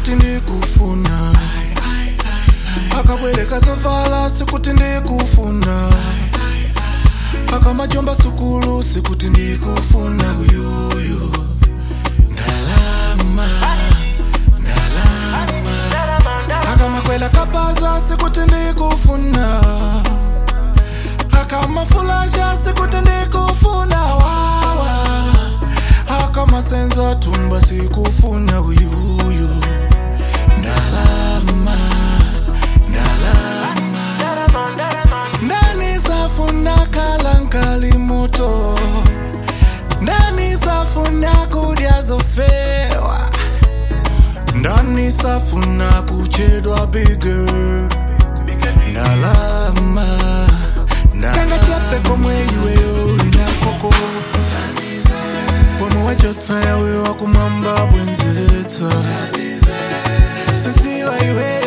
sikuti ndikufuna akabwereka zovala sikuti ndikufuna akamajomba sukulu sikuti ndikufuna uyuyu ndalama ndalama akamakwela kabaza sikuti ndikufuna akamafulasha sikuti ndikufuna wawa akamasenza tumba sikufuna uyuyu ndalama ndalama ndani safuna kalankali moto ndani safuna kudya zofewa ndani safuna kuchedwa bigger ndalama kanga chepe komwe iweyo linakoko pono wachotsa yawe wakumamba bwenzetsa sidziwa iwe